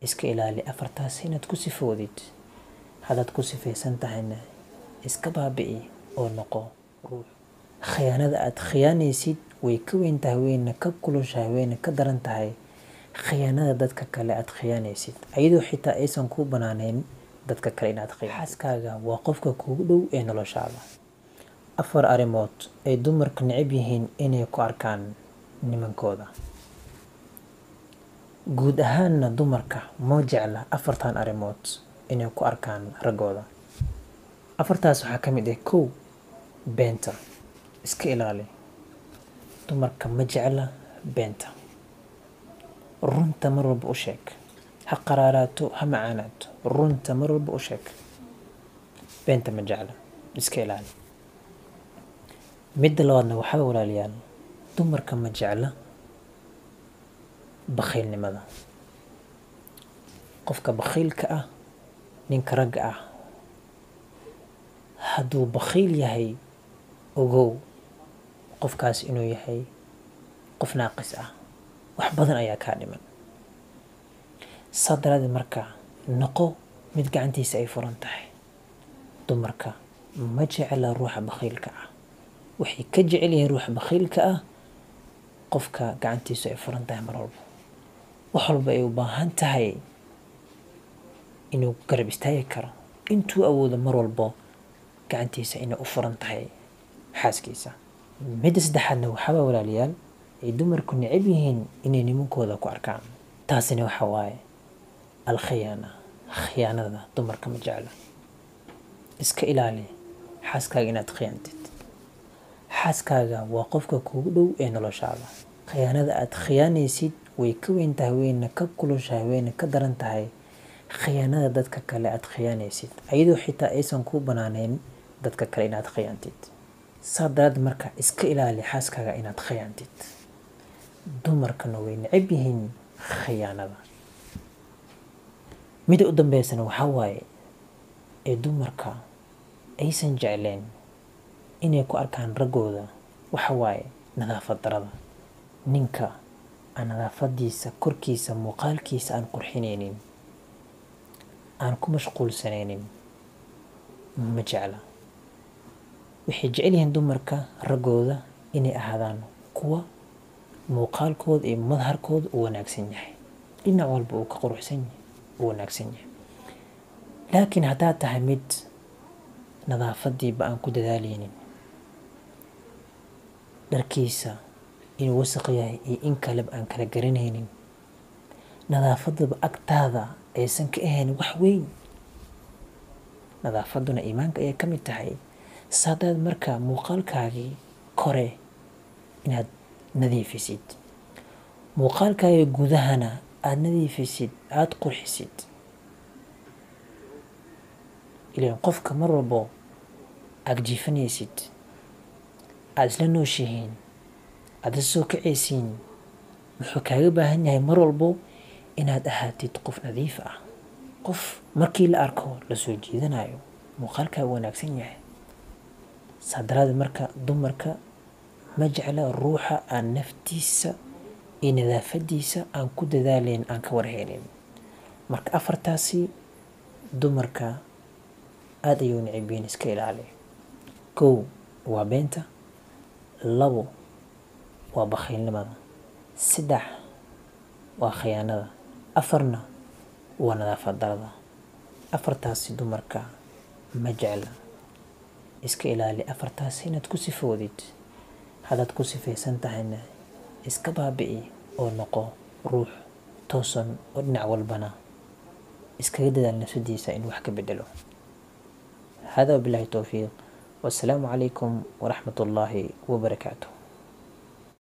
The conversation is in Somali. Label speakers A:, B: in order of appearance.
A: iska ilaali afartaas inaad ku sifoodid haddaad ku sifaysan tahayna iska baabi'i oo noqo ruux khiyaanada aad khiyaanaysid way ka weyn tahay weyna ka kulushahay weyna ka daran tahay khiyaanada dadka kale aad khiyaanaysid ayadoo xitaa aysan kuu banaaneyn dadka kale inaad khiyaanaysid xaaskaaga waa qofka kuugu dhow ee noloshaada afar arrimood ay dumarka necab yihiin inay ku arkaan nimankooda guud ahaanna dumarka ma jecla afartan arrimood inay ku arkaan raggooda afartaas waxaa ka mid ah kow beenta iska ilaali dumarka ma jecla beenta runta mar walba u sheeg ha qaraaraato ha macaanaato runta mar walba u sheeg beenta ma jecla iska ilaali midda labaadna waxaa walaalayaal dumarka ma jecla bakhiilnimada qofka bakhiilka ah ninka ragga ah hadduu bakhiil yahay ogow qofkaas inuu yahay qof naaqis ah wax badan ayaa kaa dhiman saa daraadeed marka noqo mid gacantiisa ay furan tahay dumarka ma jecla ruuxa bakhiilka ah waxay ka jecel yihiin ruuxa bakhiilka ah qofka gacantiisu ay furan tahay mar walba wax walba ay u baahan tahay inuu garab istaagi karo intuu awoodo mar walbo gacantiisa inay u furan tahay xaaskiisa midda saddexaadna waxaabaa walaalayaal ay dumarku necab yihiin inay nimankooda ku arkaan taasina waxa waaye alkhiyaana khiyaanada dumarka ma jecla iska ilaali xaaskaaga inaad khiyaantid xaaskaaga waa qofka kuugu dhow ee noloshaada khiyaanada aad khiyaanaysid way ka weyn tahay weyna ka kulushahay weyna ka daran tahay khiyaanada dadka kale aad khiyaanaysid ayadoo xitaa aysan kuu banaaneyn dadka kale inaad khiyaantid saa daraad marka iska ilaali xaaskaaga inaad khiyaantid dumarkana way necab yihiin khiyaanada mida u dambeysana waxaa waaye ee dumarka aysan jecleen inay ku arkaan raggooda waxa waaye nadaafad darada ninka aan nadaafadiisa korkiisa muuqaalkiisa aan qurxinaynin aan ku mashquulsanaynin ma jecla waxay jecel yihiin dumarka raggooda inay ahaadaan kuwa muuqaalkooda iyo madharkooda u wanaagsan yahay dhinac walba uu ka quruxsan yahay u wanaagsan yahay laakiin haddaad tahay mid nadaafadiiba aan ku dadaalaynin dharkiisa inuu wasaq yahay iyo in kaleba aan kala garanaynin nadaafadaba agtaada aysan ka ahayn wax weyn nadaafaduna iimaanka ayay ka mid tahay saadaad marka muuqaalkaagii kore inaad nadiifisid muuqaalkaagii gudahana aada nadiifisid aada qurxisid ilaan qofka mar walbo aada jiifanaysid aada isla nooshihiin aada isla soo kacaysiin wuxuu kaaga baahan yahay mar walbo inaad ahaatid qof nadiif ah qof markii la arko lasoo jiidanayo muuqaalkaa wanaagsan yahay saa daraadeed marka dumarka ma jecla ruuxa aan naftiisa iyo nadaafadiisa aan ku dadaalayn aan ka warheynin marka afartaasi dumarka aada ayuu nicibiin iska ilaali kow waa beenta labo waa bakhiilnimada saddex waa khiyaanada afarna waa nadaafad darada afartaasi dumarka ma jecla iska ilaali afartaasi inaad ku sifoodid haddaad ku sifaysan tahayna iska baabi'i oo noqo ruux toosan oo dhinac walbana iskaga dadaal nafsadiisa in wax ka bedelo hada wabilahi towfiiq والسلام عليكم ورحمة الله وبركاته